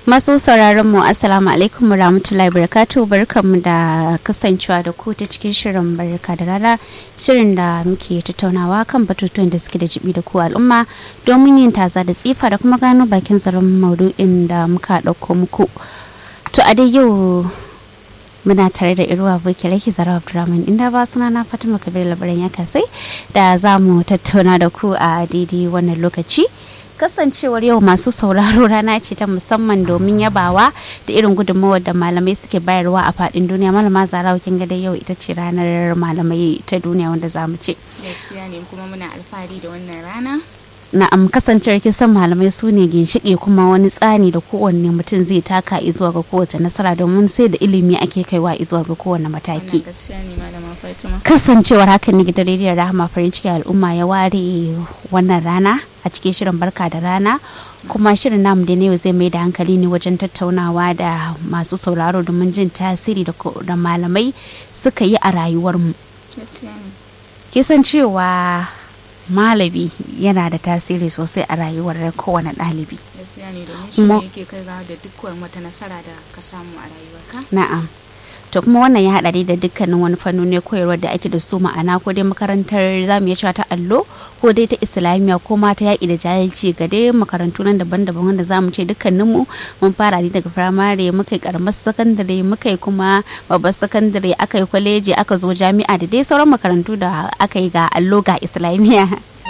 Masu sauraron mu Assalamu alaikum wa rahmatullahi barakatuh barkanmu da kasancewa da ku ta cikin shirin barka da rana shirin da muke tattaunawa kan batutuwan da suke da jibi da ku al'umma domin yin taza da tsifa da kuma gano bakin zaren maudu'in da muka ɗauko muku. To a dai yau muna tare da irwa boki raki zara abdurrahman inda ba suna na fatima kabir labaran ya kasai da za mu tattauna da ku a daidai wannan lokaci kasancewar yau masu sauraro rana ce ta musamman domin yabawa da irin gudunmawar da malamai suke bayarwa a fadin duniya malama zara kin ga yau ita ce ranar malamai ta duniya wanda za mu ce gaskiya ne kuma muna alfahari da wannan rana na'am kasancewar kisan malamai su ne ginshiƙi kuma wani tsani da kowanne mutum zai taka zuwa ga kowace nasara domin sai da ilimi ake kaiwa zuwa ga kowane mataki kasancewar hakan ne gidan rediyon rahama farin ciki al'umma ya ware wannan rana a cikin shirin barka da rana kuma shirin namu da yau zai mai da hankali ne wajen tattaunawa da masu sauraro domin jin tasiri da malamai suka yi a rayuwarmu kisan cewa malami yana da tasiri sosai a rayuwar kowane ɗalibi. gaskiya ne domin shi ne yake kai ga da dukkan wata nasara da ka samu a rayuwarka na'am to kuma wannan ya haɗa da dukkanin wani fannoni koyarwar da ake da su ma'ana ko dai makarantar zamu iya cewa ta allo ko dai ta islamiyya ko ma ta yaƙi da jahilci ga dai makarantu nan daban-daban wanda zamu ce dukkaninmu mun fara ne daga firamare muka yi karamar sakandare muka yi kuma babbar sakandare aka yi kwaleji aka zo jami'a da dai sauran makarantu da aka yi ga allo ga islamiyya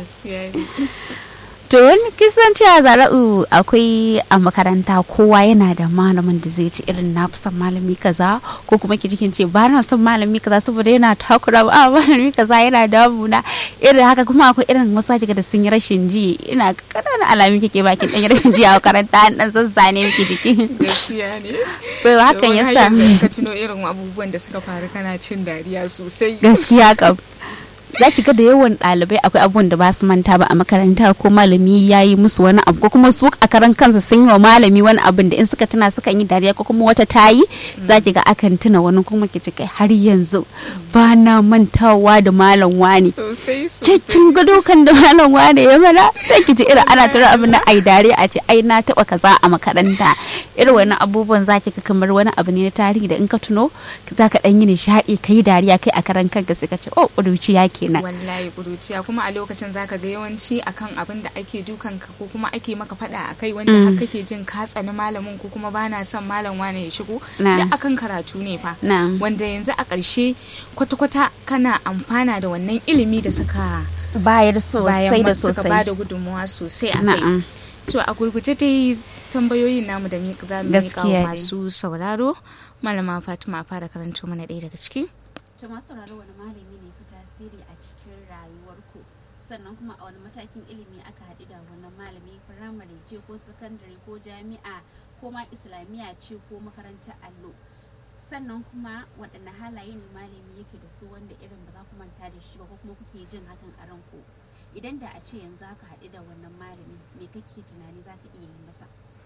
to wani kisan cewa zara'u akwai a makaranta kowa yana da malamin da zai ci irin na son malami kaza ko kuma ki jikin ce ba na son malami kaza saboda yana takura ba malami kaza yana damuna irin haka kuma akwai irin wasu daga da sun yi rashin ji ina kananan alamin kike baki dan rashin ji a makaranta an dan zazzane miki jiki gaskiya ne to hakan yasa ka tuno irin abubuwan da suka faru kana cin dariya sosai gaskiya kam za ki ga da yawan ɗalibai akwai abubuwan da ba su manta ba a makaranta ko malami ya yi musu wani abu ko kuma su a karan kansa sun yi wa malami wani abin da in suka tuna sukan yi dariya ko kuma wata ta yi za ki ga akan tuna wani kuma ki ci kai har yanzu ba na mantawa da malam wani kin ga dokan da malam wani ya mana sai ki ji irin ana tura abin na ai dariya a ce ai na taba kaza a makaranta irin wani abubuwan za ki ga kamar wani abu ne na tarihi da in ka tuno za ka dan yi nishaɗi ka yi dariya kai a karan kanka sai ka ce oh ƙuruciya ke kenan wallahi kuruciya kuma a lokacin zaka ga yawanci akan abin da ake dukan ka ko kuma ake maka fada akai wanda har kake jin ka tsani malamin ko kuma bana son malam wane ya shigo da akan karatu ne fa wanda yanzu a ƙarshe kwata-kwata kana amfana da wannan ilimi da suka bayar sosai da suka sosai bada gudunmuwa sosai a kai to a gurguje dai tambayoyin namu da za mu miƙa wa masu sauraro malama fatima fara karanto mana ɗaya daga ciki to masu sauraro wani malami ne fi tasiri a cikin rayuwarku sannan kuma a wani matakin ilimi aka haɗu da wannan malami firamare ce ko sakandare ko jami'a ko ma islamiyya ce ko makarantar allo sannan kuma waɗanne halaye ne malami yake da su wanda irin ba za ku manta da shi ba ko kuma kuke jin hakan a ranku idan da a ce yanzu aka haɗu da wannan malami me kake tunani za ka iya yi masa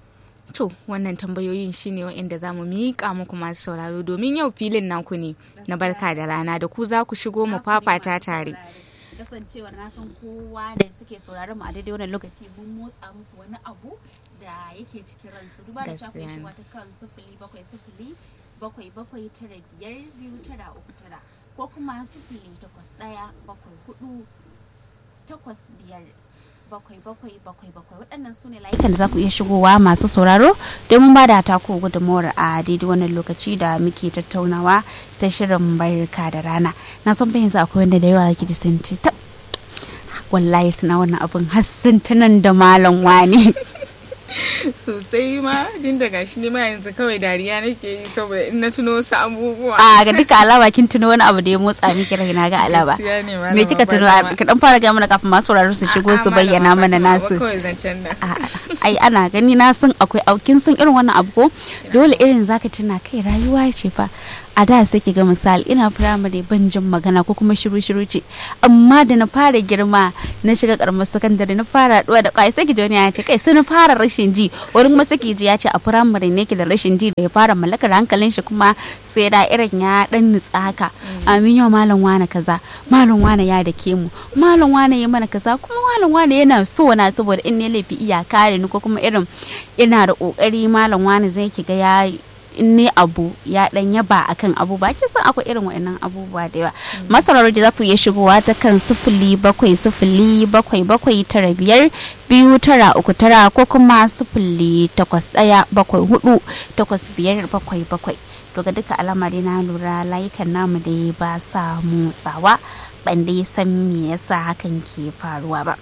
To wannan tambayoyin shine waɗanda za mu miƙa muku masu sauraro domin yau filin naku ne na barka da rana da ku za ku shigo mu fafata tare. kasancewar na san kowa da suke sauraron mu a daidai wannan lokaci mun motsa musu wani abu da yake cikin ransu duba da ta kai shiwa ta kan sifili bakwai sifili bakwai bakwai tara biyar biyu tara uku tara ko kuma sifili takwas ɗaya bakwai hudu takwas biyar bakwai bakwai bakwai bakwai waɗannan su ne layukan da za ku iya shigowa masu sauraro domin ba da tako gudunmawar a daidai wannan lokaci da muke tattaunawa ta shirin barka da rana na san fahimta akwai wanda da yawa zaki ji sun ce ta wallahi suna wannan abin hassan tunan da malam wani sosai ma din da gashi ne ma yanzu kawai dariya nake yi saboda in na tuno wasu abubuwa a ga duka alama kin tuno wani abu da ya motsa miki raina ga alama Gaskiya ne, malama me kika tuno Fatima. ka dan fara ga mana kafin masu sauraro su shigo su bayyana mana nasu kawai zancen nan A'a, ai ana gani na san akwai aukin san irin wannan abu ko dole irin zaka tuna kai rayuwa ce fa a da sai ki ga misali ina firamare ban jin magana ko kuma shiru shiru ce amma da na fara girma na shiga karamar sakandare na fara haɗuwa da kai sai ki ji wani ya ce kai sai na fara rashin ji wani kuma suke ji ya ce a firamare ne ke da rashin ji da ya fara mallakar hankalin shi kuma sai da irin ya dan nutsa haka amin yau malam wane kaza malam wane ya da ke mu malam wane ya mana kaza kuma malam wane yana so na saboda in ne laifi iya kare ni ko kuma irin ina da kokari malam wane zai ki ga ya in ne abu ya dan yaba akan abu ba kin san akwai irin wa'annan abubuwa da yawa masarar da za ku iya shigowa ta kan sifili bakwai sifili bakwai bakwai tara biyar biyu tara uku tara ko kuma sifili takwas ɗaya bakwai hudu takwas biyar bakwai bakwai to ga duka alama dai na lura layukan namu dai ba sa motsawa ban dai san me yasa hakan ke faruwa ba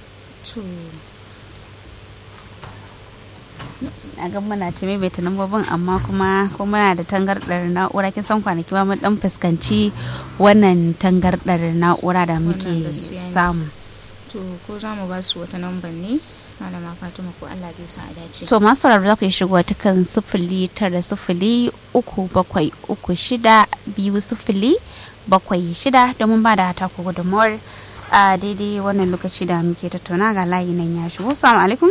a ga muna ta maimaita lambobin amma kuma ko muna da tangardar na'ura kin san kwanaki ma mun dan fuskanci wannan tangardar na'ura da muke samu to ko za mu ba su wata lambar ne malama fatima ko allah zai sa a dace to masu sauraro za ku yi shigo ta kan sifili tara sifili uku bakwai uku shida biyu sifili bakwai shida domin ba da hata ko gudunmawar a daidai wannan lokaci da muke tattauna ga layi nan ya shigo salamu alaikum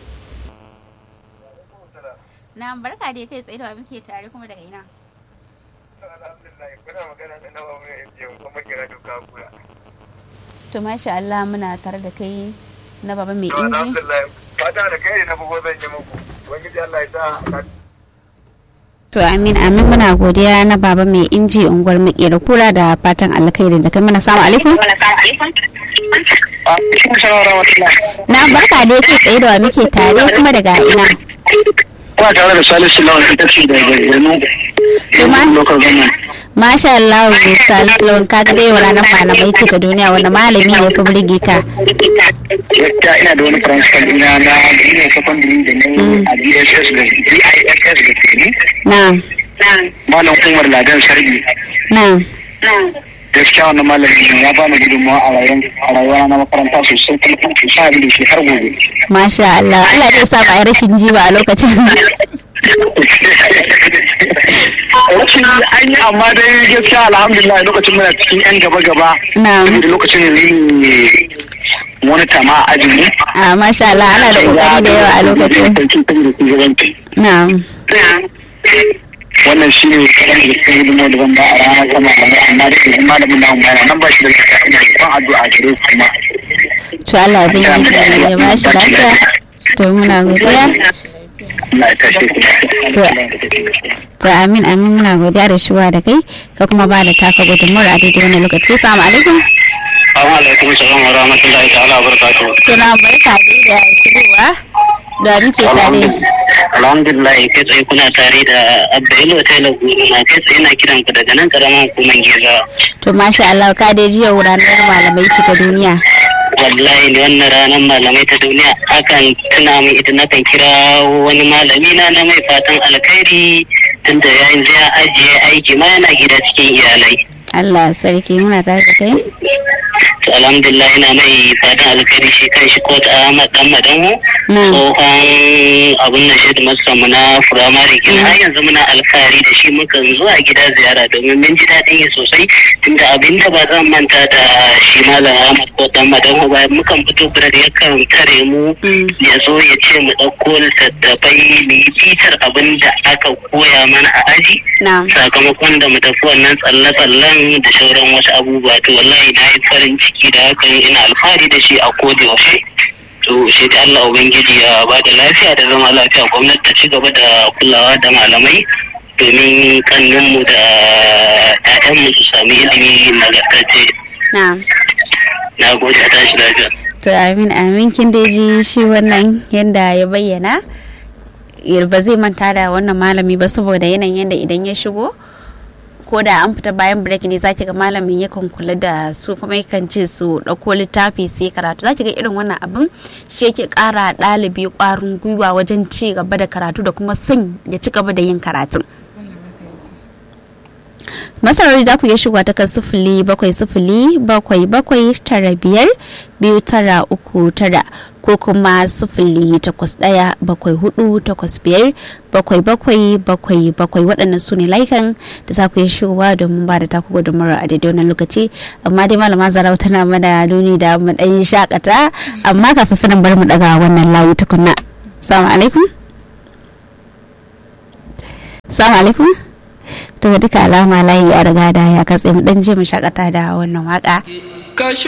na barka da kai tsaye da muke tare kuma daga ina to masha Allah muna tare da kai na baba mai inji fata da kai na bugo zan yi muku ubangiji Allah ya sa to amin amin muna godiya na baba mai inji unguwar makera kura da fatan alkhairi da kai mana samu alaikum na barka da kai tsaye da muke tare kuma daga ina Kuna tare da Salisu Lawan ita ce daga Borno. Local government. Masha Allah Salisu Lawan ka ga dai ranar malamai ce ta duniya wanda malami ne ya fi burge ka. Yadda ina da wani principal ina na ina secondary da na a DSS da DISS da ke ni. Na. Malam Umar Ladan Sarbi. Na. gaskiya wannan malami ya bani gudunmawa a rayuwa na makaranta sosai kuma kan sa da shi har gobe. Masha Allah, Allah zai sa ba a rashin ji ba a lokacin. Rashin an yi amma dai gaskiya alhamdulillah lokacin muna cikin yan gaba-gaba. Na. Da lokacin ne wani tama a ajin mu. A masha Allah, ana da kokari da yawa a lokacin. Na. wannan shi ne kaɗan da cikin hidimo da ban ba a ranar sama amma da ke malamin na umara nan ba shi da ina ban addu'a gare su kuma. To Allah bin yi ya ba shi lafiya. To muna godiya. Allah ya tashe ku. To amin amin muna godiya da shuwa da kai ka kuma ba da taka gudunmuwar a daidai wani lokaci. Assalamu alaikum. Assalamu alaikum salam wa rahmatullahi ta'ala wa barakatuh. Suna barka dai da shigowa da muke tare. Alhamdulillah kai tsaye kuna tare da Abdul Taylor Guru na kai tsaye na kiran ku daga nan karaman hukumar Geza. To masha Allah ka dai jiya ranar malamai ce ta duniya. Wallahi ne wannan ranar malamai ta duniya akan tuna min ita na kan kira wani malami na na mai fatan alkhairi tunda ya ya ajiye aiki ma yana gida cikin iyalai. Allah sarki muna tare da kai. To alhamdulillah ina mai fatan alkhairi shi kan shi ko ta Ahmad dan Madanmu. Tsohon abun na shi masa mu na firamare kin har yanzu muna alfahari da shi mukan zuwa gida ziyara domin mun ji daɗin yi sosai tunda abin da ba zan manta da shi malam Ahmad ko dan Madanmu ba mukan fito birar yakan tare mu ya zo ya ce mu ɗauko littattafai mu yi bitar abin da aka koya mana a aji. Sakamakon da mu tafi wannan tsalle-tsallen da sauran wasu abubuwa to wallahi na yi farin ciki da hakan ina alfahari da shi a koda yaushe to shi da Allah ubangiji ya ba da lafiya da zama lafiya gwamnati ta ci gaba da kulawa da malamai domin kannunmu da 'ya'yanmu su sami ilimi nagartacce na gode a tashi lafiya to amin amin kin dai ji shi wannan yadda ya bayyana ba zai manta da wannan malami ba saboda yanayin yadda idan ya shigo ko da an fita bayan break ne zaki ga malamin yakan kula da su kuma yakan ce su ɗauko littafi su yi karatu zaki ga irin wannan abin shi yake ƙara ɗalibi ƙwarin gwiwa wajen ci gaba da karatu da kuma son ya ci gaba da yin karatun masarari za ku iya shiga ta kan sifili bakwai sifili bakwai bakwai tara biyar biyu tara uku tara ko kuma sifili takwas ɗaya bakwai hudu takwas biyar bakwai bakwai bakwai bakwai waɗannan su ne layukan da za ku iya shigowa domin ba da taku gudunmawar a daidai wannan lokaci amma dai malama zarau tana mana nuni da mu ɗan shakata amma kafin sanin bar mu ɗaga wannan layi tukunna. salamu alaikum salamu alaikum to duka alama layi ya riga da ya katse mu dan je mu shakata da wannan waka